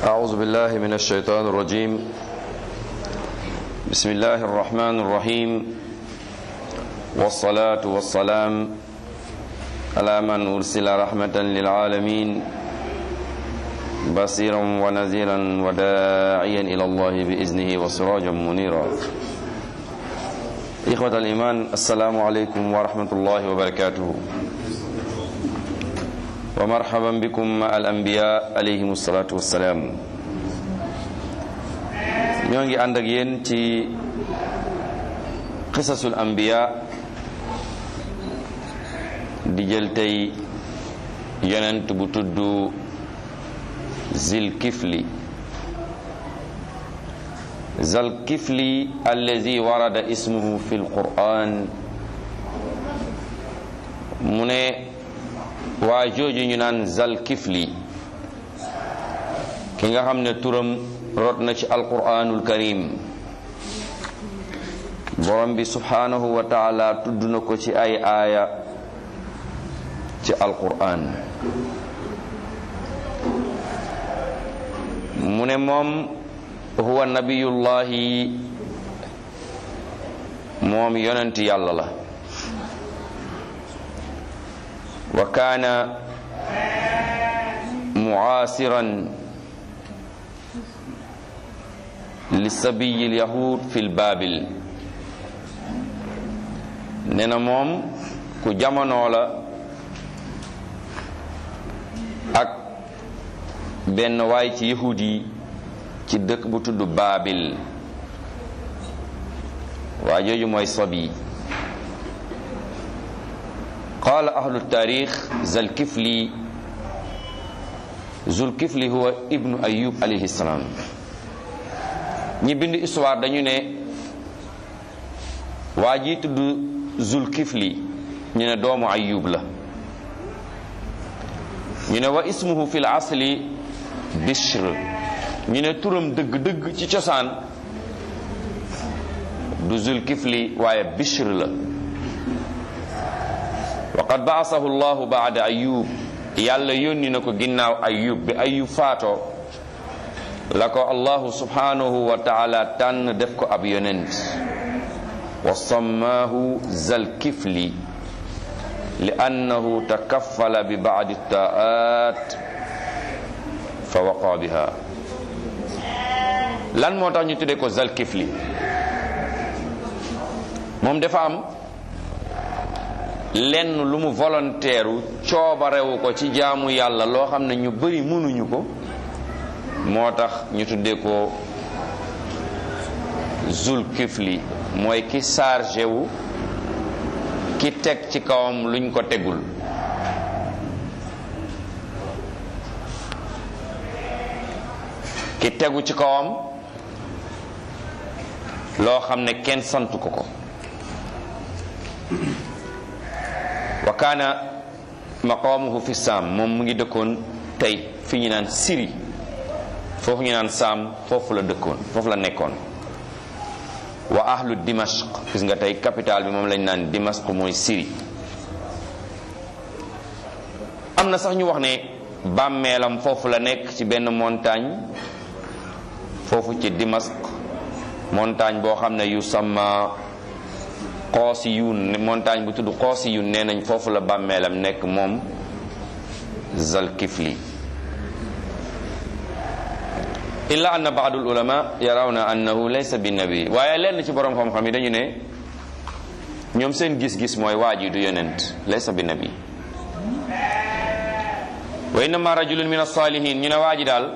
أعوذ بالله من الشيطان الرجيم بسم الله الرحمن الرحيم والصلاة والسلام على من أرسل رحمة للعالمين بصيرا ونذيرا وداعيا إلى الله بإذنه وسراجا منيرا إخوة الإيمان السلام عليكم ورحمة الله وبركاته wa marhaban bikum ma al anbiya alayhim salaatu wassalaam ñoo ngi ànd ak yéen ci qisasul anbiya di jël tey yonent bu tudd zilkifli zalkifli allazi warada ismuhu fi lquran mu ne waa jooju ñu naan zal kifli ki nga xam ne turam rot na ci alquranul karim borom bi subhanahu wa taala tudd na ko ci ay aaya ci alquran mu ne moom huwa nabiyullahi moom yonent yàlla la wa kaana mucaasiran li sabiyi lyahud fi lbaabil nee na moom ku jamonoo la ak benn waay ci yahud yi ci dëkk bu tudd baabil waa jooju mooy sabi qaala ahlu taarix zalkifli zulkifli huwa ibnu ayub alayhi salaam ñi bind histoire dañu ne waa ji tudd zulkifli ñu ne doomu ayub la ñu ne wa ismuhu fi l asli bishr ñu ne turam dëgg-dëgg ci cosaan du zulkifli waaye bishr la waqad baasahu llahu baada ayub yàlla yónni na ko ginnaaw ayub bi ayub faatoo la ko allahu subhanahu wa taala tànn def ko ab yonent wa sammaahu zalkifli li annahu takaffala bi baadi taat fa waqa biha lan moo tax ñu tuddee ko zalkifli moom dafa am lenn lu mu volontaire coobarewu ko ci jaamu yàlla loo xam ne ñu bari mënuñu ko moo tax ñu tuddee ko zulkifli mooy ki chargé wu ki teg ci kawam luñ ko tegul ki tegu ci kawam loo xam ne kenn santu ko ko wa kaana maqamuhu fi saam moom mu ngi dëkkoon tey fi ñu naan Syrie foofu ñu naan saam foofu la dëkkoon foofu la nekkoon wa ahlu dimashq gis nga tey capitale bi moom lañ naan dimashq mooy Syrie am na sax ñu wax ne bàmmeelam foofu la nekk ci benn montagne foofu ci dimashq montagne boo xam ne yu sama xoosi yun montagne bu tudd xoosi yun nee nañ foofu la bàmmeelam nekk moom zalkifli illa anna baadu ulama yarawna annahu laysa bi nabi waaye lenn ci borom xam-xam yi dañu ne ñoom seen gis-gis mooy waa ji du yonent laysa bi nabi wa innama rajulun min as-salihin ñu ne waa ji daal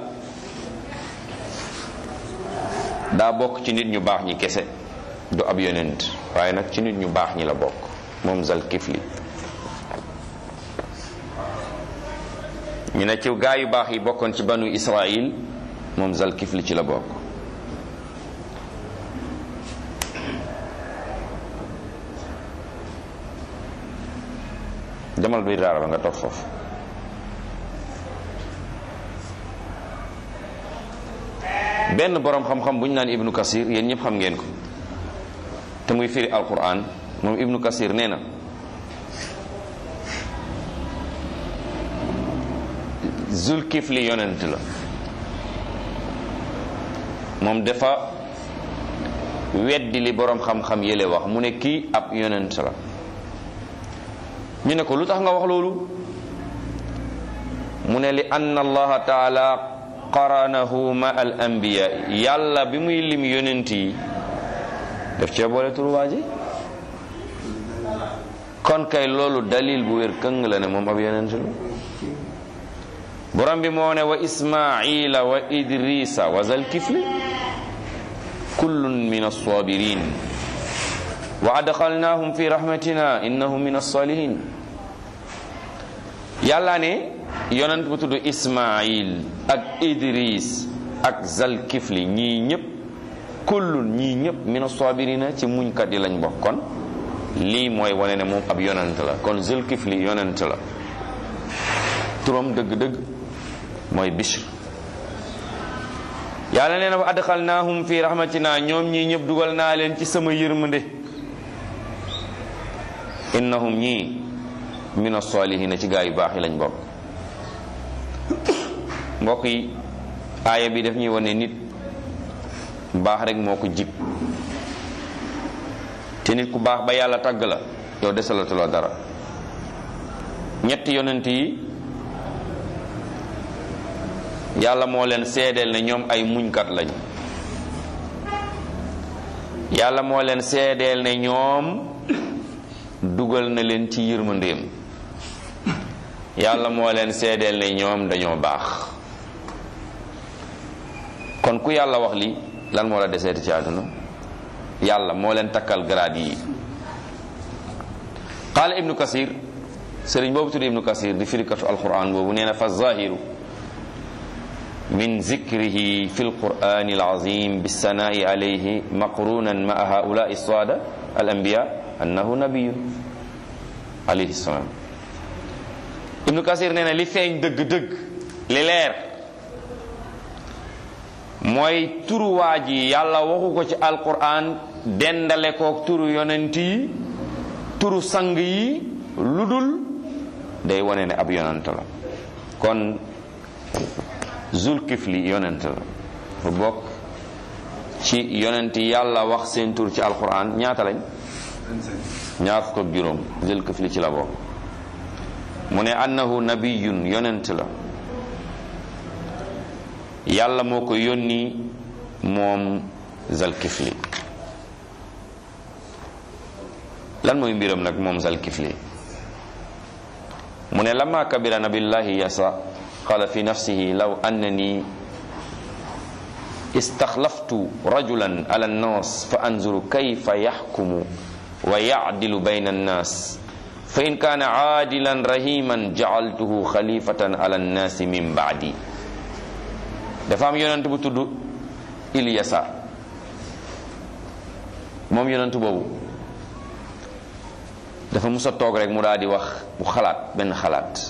daa bokk ci nit ñu baax ñi kese du ab yonent waaye nag ci nit ñu baax ñi la bokk moom Zalkifli ñu ne ci gaa yu baax yi bokkoon ci banu Israil moom Zalkifli ci la bokk demal bi daara ba nga toog foofu benn boroom xam-xam bu ñu naan ibnu kasir yéen ñëpp xam ngeen ko te muy firi alquran moom ibnu kasir nee na zulkifli yonent la moom dafa weddi li boroom xam-xam yële wax mu ne kii ab yonent la ñu ne ko lu tax nga wax loolu mu ne li anna allaha taala qaranahu ma al anbiya yàlla bi muy lim yonent yi daf cee boole turu waa ji kon kay loolu dalil bu wér këng la ne moom ab yonent la borom bi moo ne wa ismaila wa idrisa wa zalkifli kullun min alsabirin wa adxalnahum fi rahmatina innahum min alsalihin yàlla ne yonent bu tudd ismail ak idris ak zalkifli ñii ñëpp kullun ñii ñëpp min alsabirina ci muñkat yi lañ bokk kon lii mooy wane ne moom ab yonent la kon zalkifli yonent la turam dëgg-dëgg mooy bishr yàlla nee na wa adxalnaahum fi rahmatina ñoom ñii ñëpp dugal naa leen ci sama yërmande innahum ñii min as-salihina ci gaa yu baax yi lañ bokk mbokk yi aaya bi daf ñuy wane nit baax rek moo ko jig te nit ku baax ba yàlla tàgg la yow desalatuloo dara ñetti yonent yi yàlla moo leen seedeel ne ñoom ay muñkat lañ yàlla moo leen seedeel ne ñoom dugal na leen ci yërmandeem yàlla moo leen seedeel ne ñoom dañoo baax kon ku yàlla wax li lan moo la deseeti ci àdduna yàlla moo leen takkal grade yi qaala ibnu kasir sëriñ boobu tudd ibnu kasir di firikatu alquran boobu nee na fa zahiru من ذكره في القرآن العظيم بالثناء عليه مقرونا مع هؤلاء الصادة الأنبياء أنه نبي عليه السلام ابن كثير نينا لي فين دغ دغ لي لير mooy turu waa ji yàlla waxu ko ci alquran dendale ko turu yonent yi turu sang yi ludul day wane ne ab yonent la kon zulkifli yonent la bu bokk ci yonent yàlla wax seen tur ci alquran ñaata lañ ñaar fukk ak juróom zulkifli ci la bokk mu ne annahu nabiyun yonent la yàlla moo ko yónni moom zalkifli lan mooy mbiram nag moom zalkifli mu ne lama kabira nabillahi yasa قال في نفسه لو أنني استخلفت رجلا على الناس فأنظر كيف يحكم ويعدل بين الناس فإن كان عادلا رحيما جعلته خليفة على الناس من بعدي dafa am yonent bu tudd Ilyasa moom yonent boobu dafa musa toog rek mu daal di wax bu xalaat benn xalaat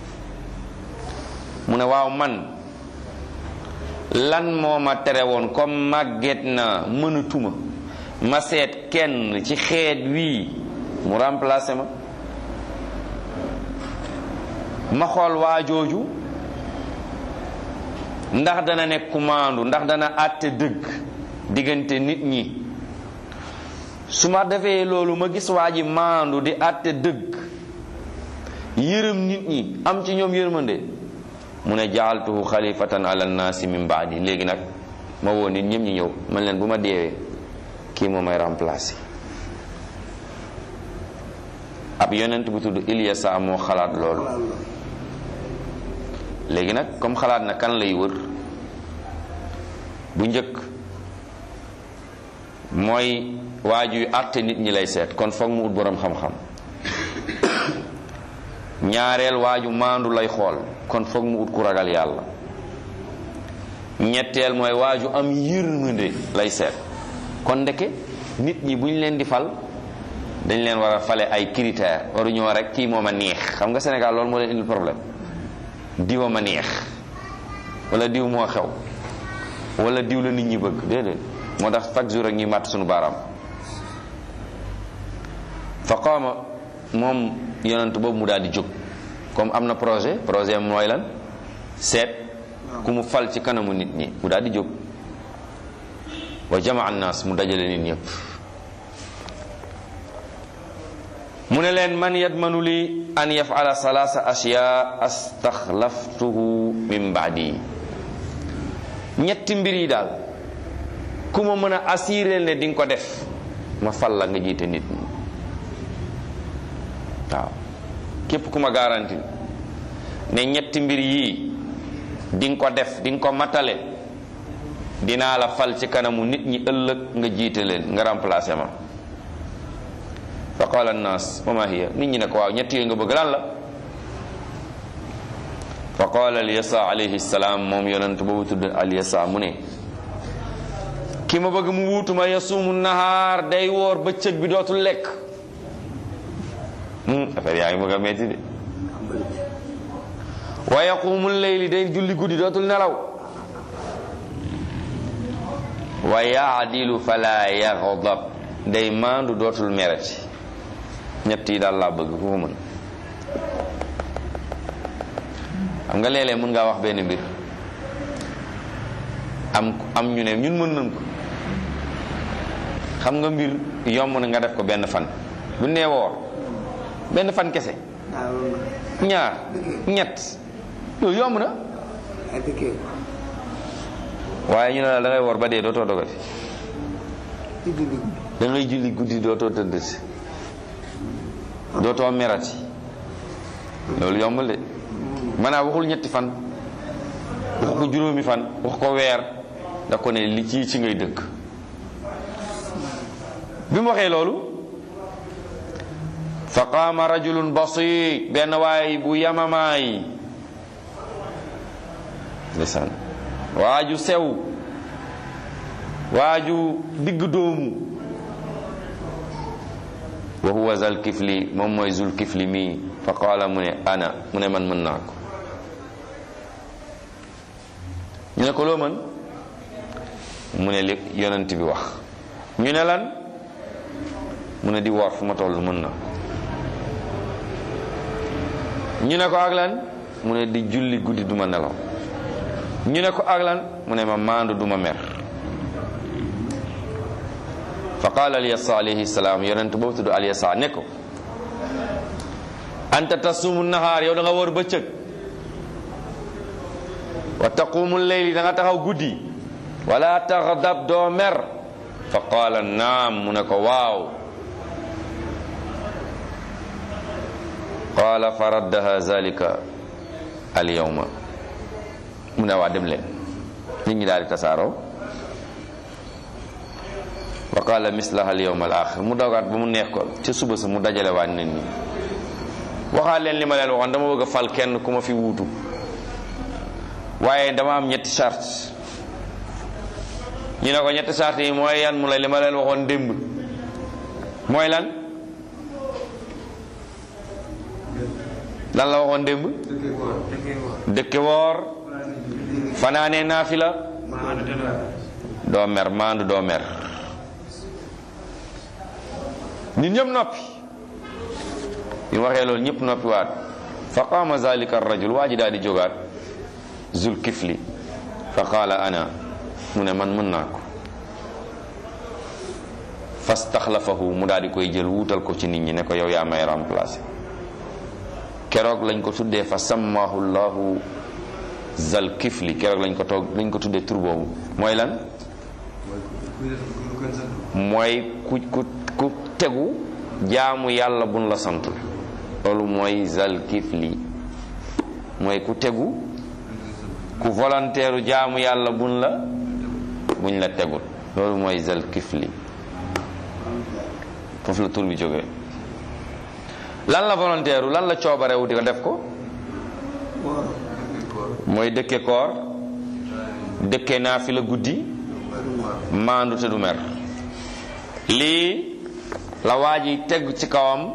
mu ne waaw man lan moo ma tere woon comme màgget na mënatuma ma seet kenn ci xeet wii mu remplacer ma ma xool waa jooju ndax dana nekk kumaandu ndax dana àtte dëgg diggante nit ñi su ma defee loolu ma gis waa ji maandu di àtte dëgg yërëm nit ñi am ci ñoom yërmande mu ne jaaltuhu xalifatan ala nnaasi min baadi léegi nag ma woo nit ñëpp ñi ñëw man leen bu ma deewee kii moo may remplacer ab yonent bu tudd Ilyasa moo xalaat loolu léegi nag comme xalaat na kan lay wër bu njëkk mooy waajuy àtte nit ñi lay seet kon foog mu ut boroom xam-xam ñaareel waaju maandu lay xool kon foog mu ut ku ragal yàlla ñetteel mooy waaju am yërmande lay seet kon ndeke nit ñi bu ñu leen di fal dañ leen war a fale ay critères waruñoo rek kii moom a neex xam nga Sénégal loolu moo leen indil problème diwa ma neex wala diw moo xew wala diw la nit ñi bëgg déedéet moo tax chaque jour rek ñuy màtt suñu baaraam fa qaama moom yonent boobu mu daal di jóg comme am na projet projet mooy lan seet ku mu fal ci kanamu nit ñi mu daal di jóg wa jamaa annaas mu dajale nit ñëpp mu ne leen man yadmanu li an yafala salaasa ashyaa astaxlaftuhu min baadi ñetti mbir yi daal ku ma mën a assuré ne di nga ko def ma fal la nga jiite nit ñi waaw képp ku ma garanti ne ñetti mbir yii di nga ko def di nga ko matale dinaa la fal ci kanamu nit ñi ëllëg nga jiite leen nga remplacé ma fa qaala annaas wa ma hiya nit ñi ne ko waaw ñett yooyu nga bëgg lan la fa qaala alyasa alayhi salaam moom yonent boobu tudd alyasa mu ne ki ma bëgg mu wuutuma yasuumu nahaar day woor bëccëg bi dootul lekk affaire yaa ngi bëgg a metti de wa yaqumu leyli day julli guddi dootul nelaw wa yaadilu fala yaxdab day maandu dootul merati ñett yi daal laa bëgg ku ko mën xam nga léeg-léeg mën ngaa wax benn mbir am am ñu ne ñun mën nañ ko xam nga mbir yomb na nga def ko benn fan bu nee woor benn fan kese ñaar ñett loolu yomb na waaye ñu ne la da ngay woor ba dee dootoo dogati da ngay julli guddi dootoo tëdd si dootoo merati loolu yombul de maanaam waxul ñetti fan wax ko juróomi fan wax ko weer da ko ne li ci ci ngay dëkk bi mu waxee loolu fa qaama rajulun basit benn waay bu yamamaay ndeysaan waaju sew waaju digg doomu wa huwa zal kifli moom mooy zul kifli mii fa qaala mu ne ana mu ne man mën naa ko ñu ne ko loo mën mu ne li yonent bi wax ñu ne lan mu ne di woor fu ma toll mën na ñu ne ko ak lan mu ne di julli guddi duma nelaw ñu ne ko ak lan mu ne ma maandu duma mer fa qaala alyasa alayhi salaam yonent boobu tudd alyasa ne ko anta tasumu nahaar yow da nga wóor bëccëg wa taqumu leyli da nga taxaw guddi wala taxdab doo mer fa qaala naam mu ne ko waaw qaala fa raddaha zalika alyawma mu ne waa dem leen nit ñi daal di tasaaroo wa qaala mislaha alyawma al axir mu dogaat ba mu neex ko ca suba sa mu dajale waat nit ñi waxaat leen li ma leen waxoon dama bëgg a fal kenn ku ma fi wuutu waaye dama am ñetti charte ñu ne ko ñetti charte yi mooy yan mu la li ma leen waxoon démb mooy lan lan la waxoon démb dëkke woor fanaane naafila doo mer maandu doo mer nit ñëpp noppi bi mu waxee loolu ñëpp noppi waat fa qaama zalika arrajul waa ji daal di jógaat zul kifli fa qaala ana mu ne man mën naa ko fastaxlafahu mu daal di koy jël wuutal ko ci nit ñi ne ko yow yaa may remplacer keroog lañ ko tuddee fa sammaahu llahu zal kifli keroog lañ ko toog lañ ko tuddee tur boobu mooy lan mooy ku ku ku tegu jaamu yàlla buñ la santul loolu mooy zal kifli mooy ku tegu ku volontaire jaamu yàlla buñ la buñ la tegul loolu mooy zal kifli foofu la tur bi jógee lan la volontaire lan la coobarewu di ko def ko mooy dëkke koor dëkke naa fi la guddi maandu te du mer lii la waa ji teg ci kawam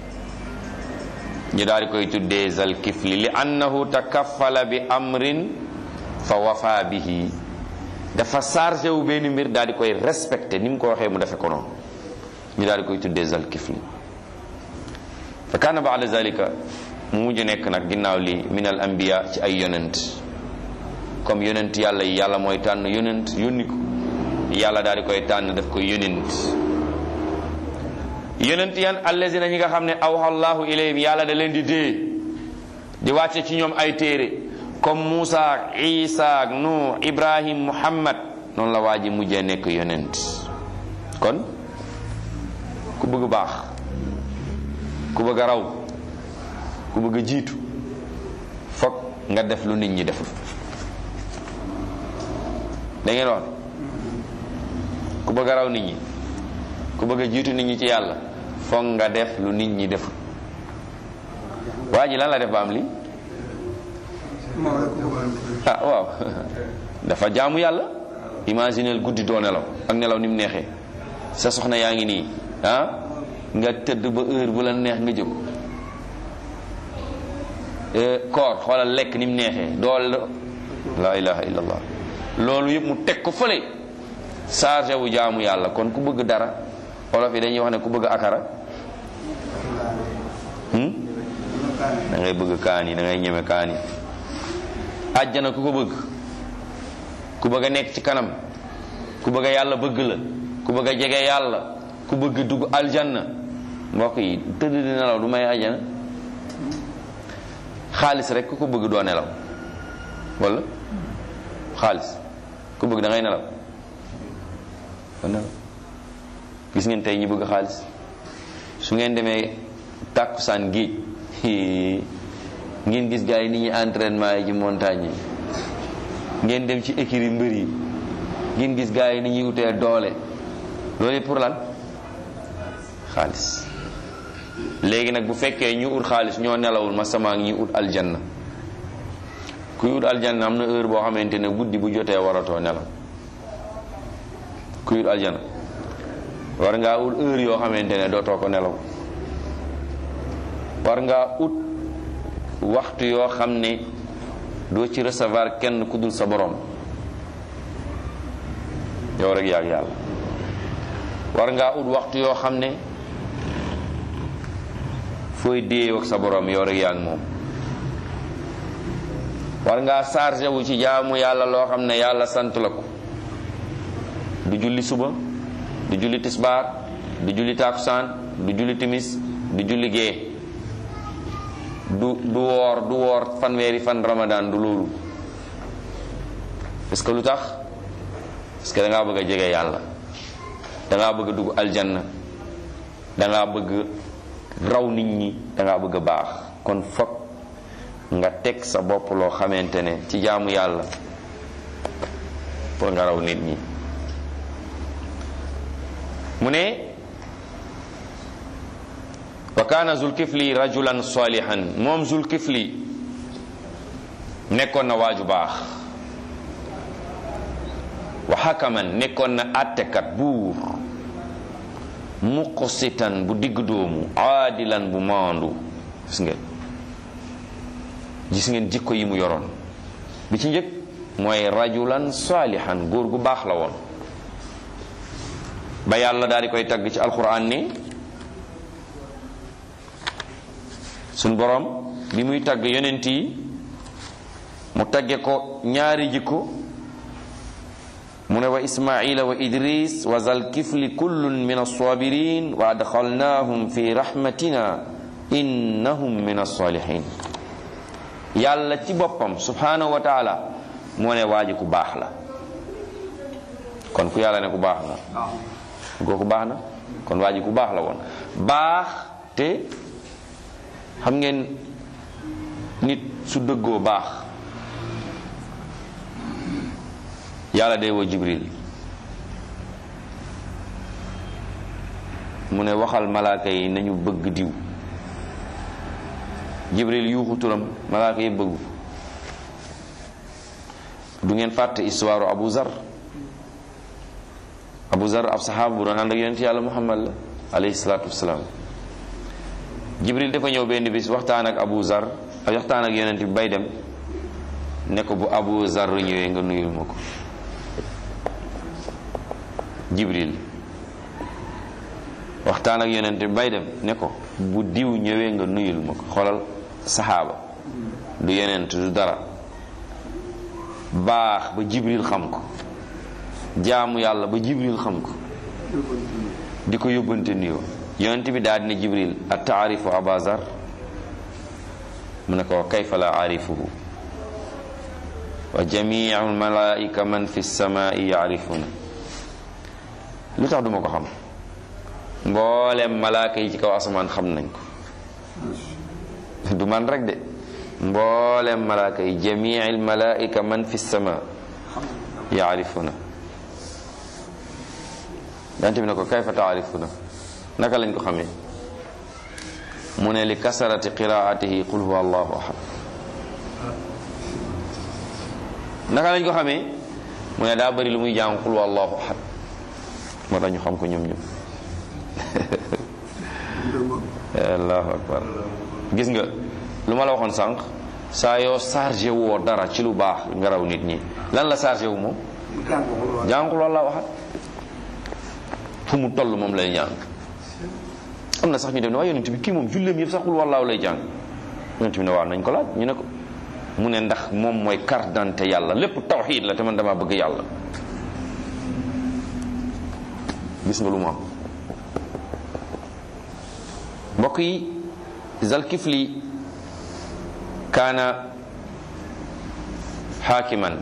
ñu daal di koy tuddee zal kifli li annahu takaffala bi amrin fa wafa bihi dafa chargé wu benn mbir daal di koy respecté ni mu ko waxee mu defe ko noonu ñu daal di koy tuddee zal kifli fa kaana baada zalika mu mujj nekk nag ginnaaw li min al anbiya ci ay yonent comme yonent yàlla yi yàlla mooy tànn yonent yónni ko yàlla daal di koy tànn def ko yonent yonent yan allazina ñi nga xam ne awha allahu ilayhim yàlla da leen di dee di wàcce ci ñoom ay téere comme Muusa ak Isa ak Nuux Ibrahim Muhammad noonu la waa ji mujjee nekk yonent kon ku bëgg baax ku bëgg a raw ku bëgg a jiitu fokk nga def lu nit ñi deful da ngeen wax ku bëgg a raw nit ñi ku bëgg a jiitu nit ñi ci yàlla fokk nga def lu nit ñi deful waa ji lan la def ba am li ah waaw dafa jaamu yàlla imagineel guddi doo nelaw ak nelaw ni mu neexee sa soxna yaa ngi nii ah nga tëdd ba heure bu la neex nga jóg koor xoolal lekk ni mu neexee dool la ilaha illallah loolu yëpp mu teg ko fële chargé wu jaamu yàlla kon ku bëgg dara olof yi dañuy wax ne ku bëgg akara da ngay bëgg kaan yi da ngay ñeme kaan yi àjjana ku ko bëgg ku bëgg a nekk ci kanam ku bëgg a yàlla bëgg la ku bëgg a jege yàlla ku bëgg dugg aljanna mbokk yi tëdd di nelaw du may àjjana xaalis rek ku ko bëgg doo nelaw wala xaalis ku bëgg da ngay nelaw doo nelaw gis ngeen tey ñi bëgg xaalis su ngeen demee tàkkusaan géej ngeen gis gars yi ni ñuy entraînement yi ci montagne yi ngeen dem ci écurie mbër yi ngeen gis gars yi ni ñuy wutee doole loolu pour lan xaalis léegi nag bu fekkee ñu ut xaalis ñoo nelawul ma sama ñi ut aljanna kuy ut aljanna am na heure boo xamante ne guddi bu jotee waratoo nelaw kuy ut aljanna war ngaa ut heure yoo xamante ne dootoo ko nelaw war ngaa ut waxtu yoo xam ne doo ci recevoir kenn ku dul sa borom yow rek yaag yàlla war ngaa ut waxtu yoo xam ne fooy déeyoo ak sa borom yow rek yaag moom war ngaa chargé wu ci jaamu yàlla loo xam ne yàlla sant la ko du julli suba du julli tisbaar du julli takusaan du julli timis du julli gee du du woor du woor fanweeri fan ramadan du loolu parce que lu tax parce que da ngaa bëgg a jege yàlla da ngaa bëgg a dugg aljanna da ngaa bëgg raw nit ñi da ngaa bëgg a baax kon fokk nga teg sa bopp loo xamante ne ci jaamu yàlla pour nga raw nit ñi mu ne wa kaana zulkifli rajulan salihan moom zulkifli nekkoon na waaju baax wa xakaman nekkoon na attekat buur muqsitan bu digg doomu aadilan bu maandu gis ngeen gis ngeen jikko yi mu yoroon bi ci njëkk mooy rajulan salihan góor gu baax la woon ba yàlla daal di koy tagg ci alquran ni suñ borom bi muy tagg yonent yi mu tagge ko ñaari jikko mu ne wa ismaila wa idris wa zalkifli kullun min alsabirin wa adxalnahum fi rahmatina innahum min alsalihin yàlla ci boppam subhanahu wa taala moo ne waaji ku baax la kon ku yàlla ne ku baax la kooku baax na kon waaji ku baax la woon baax te xam ngeen nit su dëggoo baax yàlla day woo jibril mu ne waxal malaaka yi nañu bëgg diw jibril yuuxu turam malaaka yi bëggu du ngeen fàtte histoire abu zar abu zar ab saxaaba bu doon ànd ak yonent yàlla muhammad la alayhi salaatu wasalaam jibril dafa ñëw benn bis waxtaan ak abu zar ak waxtaan ak yonent bi bay dem ne ko bu abu zar ñëwee nga nuyul ma ko jibril waxtaan ak yonent bi bay dem ne ko bu diw ñëwee nga nuyul ma ko xoolal saxaaba du yonent du dara baax ba jibril xam ko jaamu yàlla ba jibril xam ko di ko yóbbante nuyoo yonent bi daal dina jibril a taarifu abazar mu ne ko kayfa la aarifuhu wa jamiu almalaika man fi samaai yaarifuna lu tax duma ko xam mboolem malaaka yi ci kaw asamaan xam nañ ko du man rek de mboolem malaaka yi jamii almalaika man fi sama yaarifuna yonent bi ne ko kayfa taarifuna naka lañ ko xamee mu ne li kasarati qiraatihi qul huwa allahu ahad naka lañ ko xamee mu ne daa bëri lu muy jàng qul huwa allahu ahad moo tax ñu xam ko ñoom ñoom allahu akbar gis nga lu ma la waxoon sànq saa yoo chargé woo dara ci lu baax nga raw nit ñi lan la chargé wu moom jàng qul huwa allahu ahad fu mu toll moom lay jàng am na sax ñu dem ne waaye yonent bi kii moom julleem yëpp sax qul wallaahu lay jàng yonent bi ne waaw nañ ko laaj ñu ne ko mu ne ndax moom mooy carte d'identité yàlla lépp tawxiid la te man dama bëgg yàlla gis nga lu mu am mbokk yi zalkifli kaana xaakiman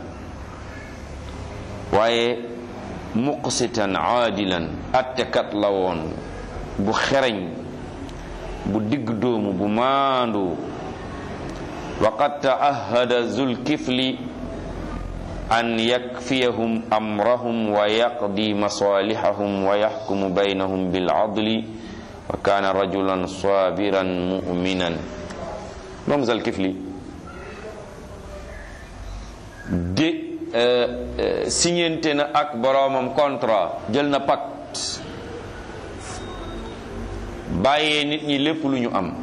waaye muqsitan aadilan attekat la woon bu xereñ bu digg doomu bu maandu waqad taahada zulkifli an yakfiyahum amrahum wa yaqdi masalihahum wa yaxkumu baynahum biladli wa kaana rajulan sabiran muminan moom zulkifli de signente na ak boroomam contrat jël na pacte bàyyee nit ñi lépp lu ñu am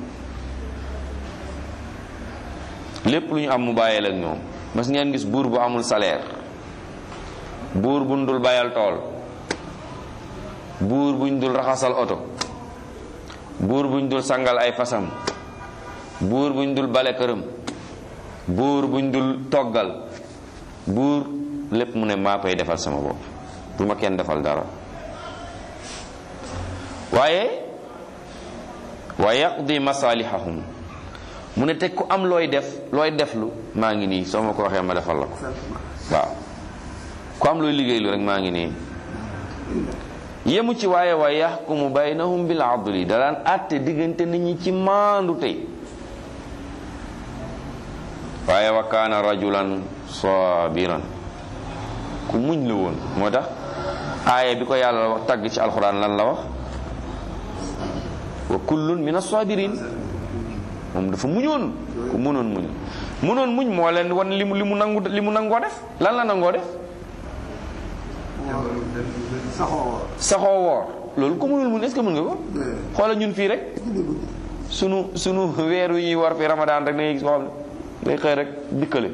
lépp lu ñu am mu bàyyee la ak ñoom mas ngeen gis buur bu amul salaire buur buñ dul bayal tool buur buñ dul raxasal oto buur buñ dul sangal ay fasam buur buñ dul bale këram buur buñ dul toggal buur lépp mu ne maa koy defal sama bopp bu ma kenn defal dara waaye wa yaqdi masalihahum mu ne teg ku am looy def looy deflu maa ngi nii soo ma ko waxee ma defal la ko waaw ku am looy liggéeylu rek maa ngi nii yemu ci waaye wa yaxkumu baynahum bil adli da daan àtte diggante nit ñi ci maandu tey waaye wa kaana rajulan sabiran ku muñ la woon moo tax aaya bi ko yàlla wax tagg ci alxuraan lan la wax wa kullun min as-sabirin moom dafa muñoon ku munoon muñ munoon muñ moo leen wan li mu li mu nangu li mu nangoo def lan la nangoo def saxoo woor loolu ko mënul muñ est-ce que mën nga ko xoola ñun fii rek sunu sunu weer wi ñuy war fi ramadan rek dangay gis koo xam ne day xëy rek dikkale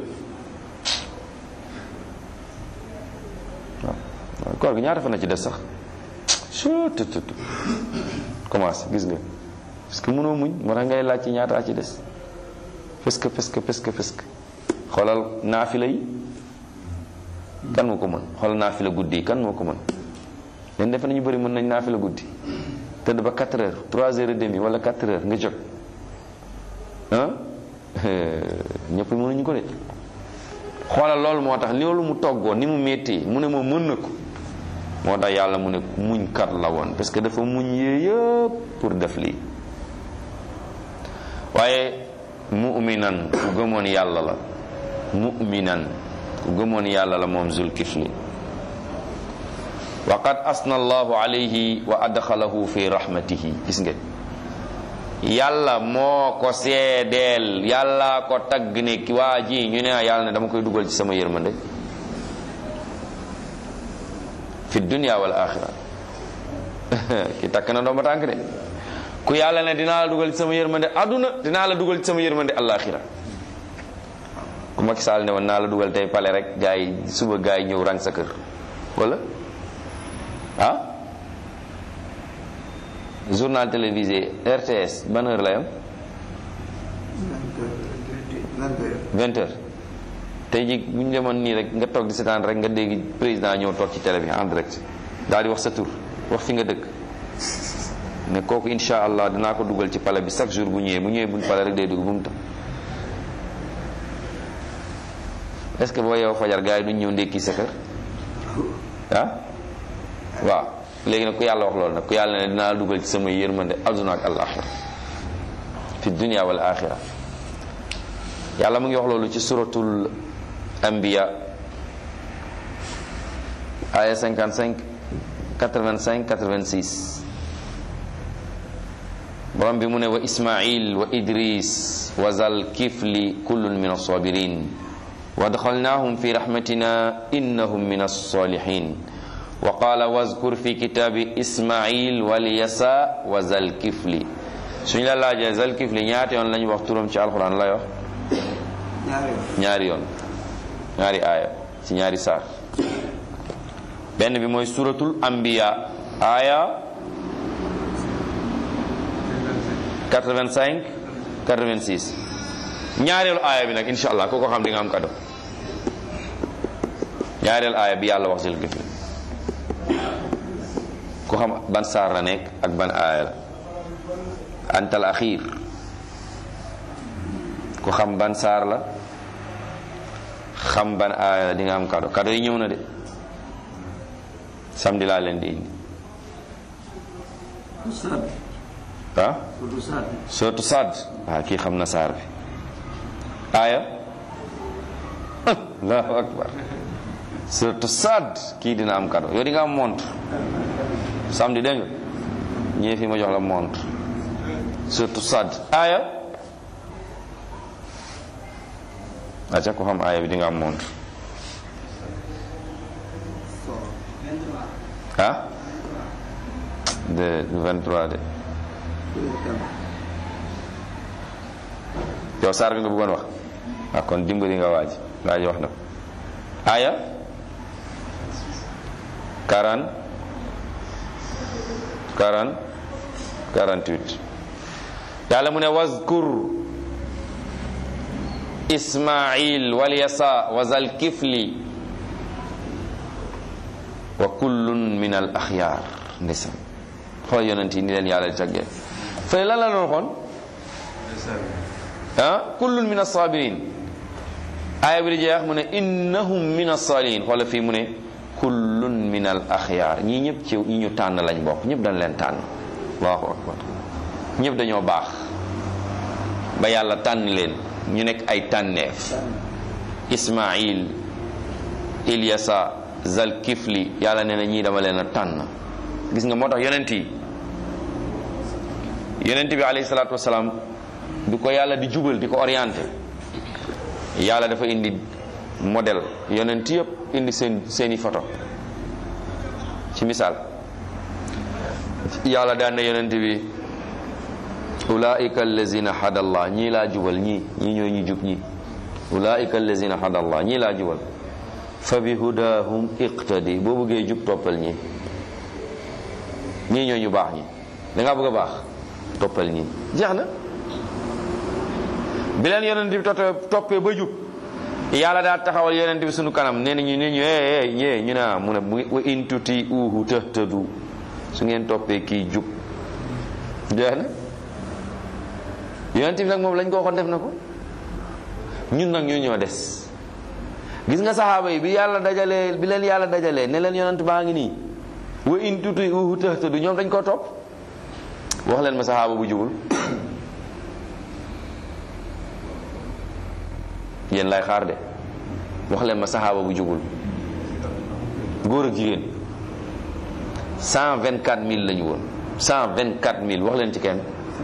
waaw koor gi ñaata fan na ci des sax sututut commencé gis nga parce que mënoo muñ moo tax ngay laaj ci ñaata ci des parce que parce que parce que parce que xoolal naafila yi kan moo ko mën xoolal naafila guddi yi kan moo ko mën leen defe nañu bëri mën nañ naafila guddi tëdd ba 4 heures 3 heures et demi wala 4 heures nga jóg ah ñëpp mënuñu ko de xoolal loolu moo tax loolu mu toggoo ni mu métti mu ne moom mën na ko moo tax yàlla mu ne muñ kat la woon parce que dafa muñ yee yëpp pour def lii waaye mu'minan ku gëmoon yàlla la mu'minan ku gëmoon yàlla la moom zulkifli wa qad asna allahu alayhi wa adxalahu fi rahmatihi gis nga yàlla moo ko seedeel yàlla ko tagg ne ki waa ji ñu ne yàlla ne dama koy dugal ci sama yërmande fi dunya wal axira ki takk na dooma tànk de ku yàlla ne dinaa la dugal ci sama yërmande aduna dinaa la dugal ci sama yërmande alaxira ku Macky Sall ne woon naa la dugal tey pale rek gaa yi suba gaa yi ñëw rang sa kër wala ah journal télévisé RTS ban heure la yam vingt heures tey ji bu ñu demoon nii rek nga toog di seetaan rek nga dégg président ñëw toog ci télé bi en direct daal di wax sa tur wax fi nga dëkk ne kooku insha allah dinaa ko dugal ci pale bi chaque jour bu ñëwee bu ñëwee buñ pale rek day dugg bu mu tam est ce que boo yow fajar gars yi duñ ñëw ndékki sa kër ah waaw léegi nag ku yàlla wax loolu nag ku yàlla ne dinaa la dugal ci sama yërmande aduna ak alaxira fi dunia wal axira yàlla mu ngi wax loolu ci suratul anbiya aya 55 85 86 borom bi mu ne wa ismail wa idris wa zal kifli kullun min alsabirin wa adxalnahum fi rahmatina innahum min alsalihin wa qala wazkur fi kitabi ismail walyasa wa zal kifli suñu la laajee zal kifli ñaata yoon lañu wax turam ci alquran lay wax ñaari yoon ñaari aaya ci ñaari saar benn bi mooy suratul anbiya aaya 85 86 ñaareelu aaya bi nag insha allah ku ko xam di nga am kado ñaareelu aaya bi yàlla wax zal kifli ku xam ban saar la nekk ak ban aaya la antal axiir ku xam ban saar la xam ban aaya la di nga am kado kado yi ñëw na de samedi laa leen di indi ah surtout Saad waaw kii xam na saar bi aaya allahu akbar surtout Saad kii dina am kado yow di nga am montre samedi dégg nga ñëwee fi ma jox la montre surtout Saad aaya aca ko xam aaya bi di nga am montre ah de 23 de yow saar bi nga bëggoon wax ah kon dimbali nga waaj waaj wax na ko aaya 40 40 48 yàlla mu ne wazkur ismail walyasa wa zal kifli wa kullun min al axyaar ndeysaan xool yonent yi ni leen yàlla di taggee fële lan la doon xoon ah kullun min assabirin aaya bi di jeex mu ne innahum min assalihin xoola fii mu ne kullun min al axyaar ñii ñëpp ci ñi ñu tànn lañ bokk ñëpp dañ leen tànn allahu akbar ñëpp dañoo baax ba yàlla tànn leen ñu nekk ay tànneef ismail ilyasa zal kifli yàlla nee na ñii dama leen a tànn gis nga moo tax yonent yi yonent bi alayhi salaatu wasalaam du ko yàlla di jubal di ko orienté yàlla dafa indi modèle yonent yëpp indi seen seeni photo ci misaal yàlla daan na yonent bi ulaika allazina hadallah ñii laa jubal ñii ñii ñoo ñu jub ñii ulaika allazina hadallah ñii laa jubal fa bi hudahum iqtadi boo bëggee jub toppal ñii ñii ñoo ñu baax ñi da ngaa bëgg a baax toppal ñii jeex na bi leen yonent bi toppee ba jub yàlla daa taxawal yonent bi sunu kanam nee nañu ne ñu eh eh ñu ne mu ne wa in tuti uhu tahtadu su ngeen toppee kii jub jeex na yonent bi nag moom lañ ko waxoon def na ko ñun nag ñoo ñoo des gis nga saxaaba yi bi yàlla dajalee bi leen yàlla dajalee ne leen yonent baa ngi nii wa in tuti uhu tahtadu ñoom dañ koo topp wax leen ma saxaaba bu jubul yéen lay xaar de wax leen ma saxaaba bu jubul góor ak jigéen cent vingt quatre mille lañu woon cent vingt quatre mille wax leen ci kenn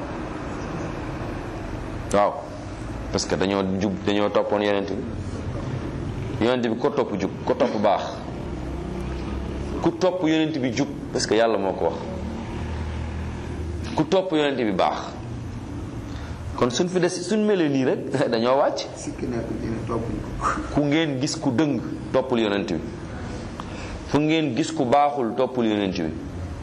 waaw parce que dañoo jub dañoo toppoon yonent bi yonent bi ko topp jub ko topp baax ku topp yonent bi jub parce que yàlla moo ko wax ku topp yonent bi baax kon suñ fi des suñ melee nii rek dañoo wàcc ku ngeen gis ku dëng toppul yonent bi fu ngeen gis ku baaxul toppul yonent bi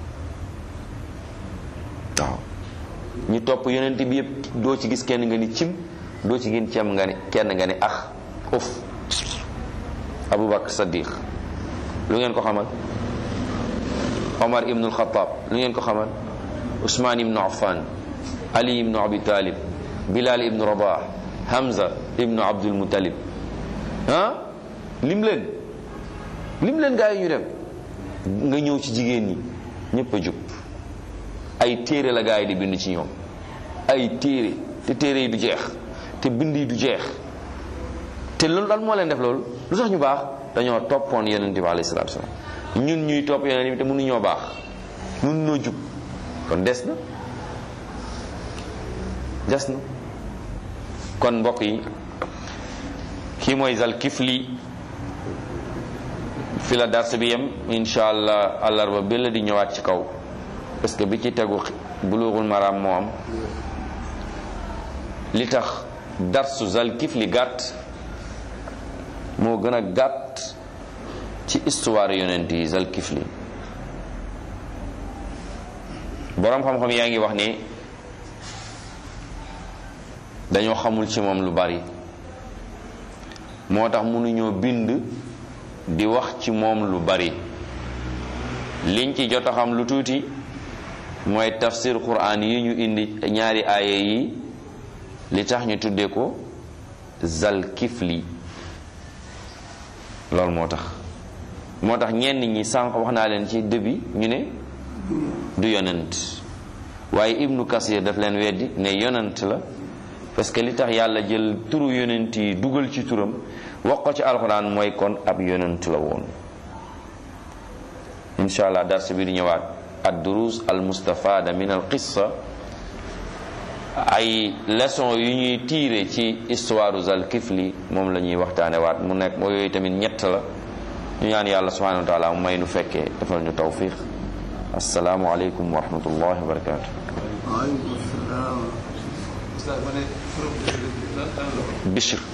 waaw ñu topp yonent bi yëpp doo ci gis kenn nga ni cim doo ci gis cem nga ni kenn nga ni ax uf abubakar saddiq lu ngeen ko xamal omar ibnul xataab lu ngeen ko xamal usmaan ibnu affan ali ibnu abi talib bilal ibnu rabah hamza ibnu abdul muttalib ah lim leen lim leen gaa yi ñu dem nga ñëw ci jigéen ñi ñëpp a jub ay téere la gaa yi di bind ci ñoom ay téere te téere yi du jeex te bind yi du jeex te loolu lan moo leen def loolu lu tax ñu baax dañoo toppoon yonent bi alayhi salaatu salaam ñun ñuy topp yonent bi te mënuñoo baax mënuñoo jub kon des na des na kon mbokk yi kii mooy zal kifli fi la dars bi yem insha allah àllarba bi la di ñëwaat ci kaw parce que bi ci tegu bulughul maram moo am li tax darsu zal kifli gàtt moo gën a gàtt ci histoire yonent yi zal kifli boroom xam-xam yaa ngi wax ni dañoo xamul ci moom lu bari moo tax mënuñoo bind di wax ci moom lu bari liñ ci jot a xam lu tuuti mooy tafsir quran yi ñu indi ñaari aaya yi li tax ñu tuddee ko zal kifli loolu moo tax moo tax ñenn ñi sànq wax naa leen ci début ñu ne du yonent waaye ibnu kasir daf leen weddi ne yonent la parce que li tax yàlla jël turu yonent yi dugal ci turam wax ko ci alxuraan mooy kon ab yonent la woon insha allah dars bi di ñëwaat ad durus al mustafada min al qissa ay leçon yu ñuy tiire ci histoire zal kifli moom la ñuy waxtaane waat mu nekk moo yooyu tamit ñett la ñu ñaan yàlla subhanahu wa taala mu may nu fekkee defal ñu tawfiq assalaamu aleykum wa rahmatullahi wa barakatuh waaleykum salaam. Bishr